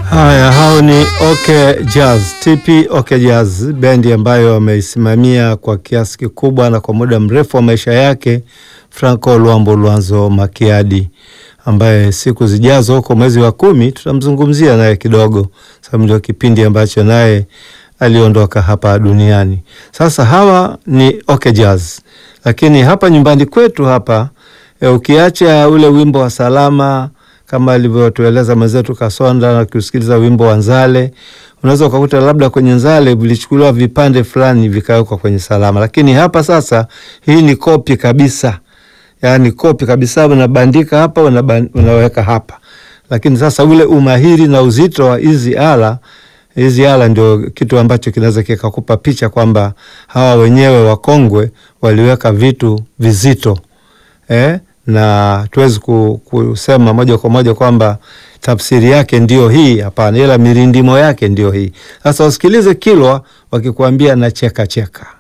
Haya, hao ni OK Jazz, TP OK Jazz, bendi ambayo ameisimamia kwa kiasi kikubwa na kwa muda mrefu wa maisha yake Franco Luambo Lwanzo Makiadi, ambaye siku zijazo huko mwezi wa kumi tutamzungumzia naye kidogo, sababu ndio kipindi ambacho naye aliondoka hapa duniani. Sasa hawa ni OK Jazz, lakini hapa nyumbani kwetu hapa e, ukiacha ule wimbo wa salama kama alivyotueleza mwenzetu Kasonda na kusikiliza wimbo wa Nzale, unaweza ukakuta labda kwenye Nzale vilichukuliwa vipande fulani vikawekwa kwenye salama, lakini hapa sasa hii ni kopi kabisa, yaani kopi kabisa, unabandika hapa unaweka hapa. Lakini sasa ule umahiri na uzito wa hizi ala hizi ala ndio kitu ambacho kinaweza kikakupa picha kwamba hawa wenyewe wakongwe waliweka vitu vizito eh? na tuwezi kusema moja kwa moja kwamba tafsiri yake ndio hii, hapana, ila mirindimo yake ndio hii. Sasa wasikilize Kilwa wakikuambia na cheka cheka.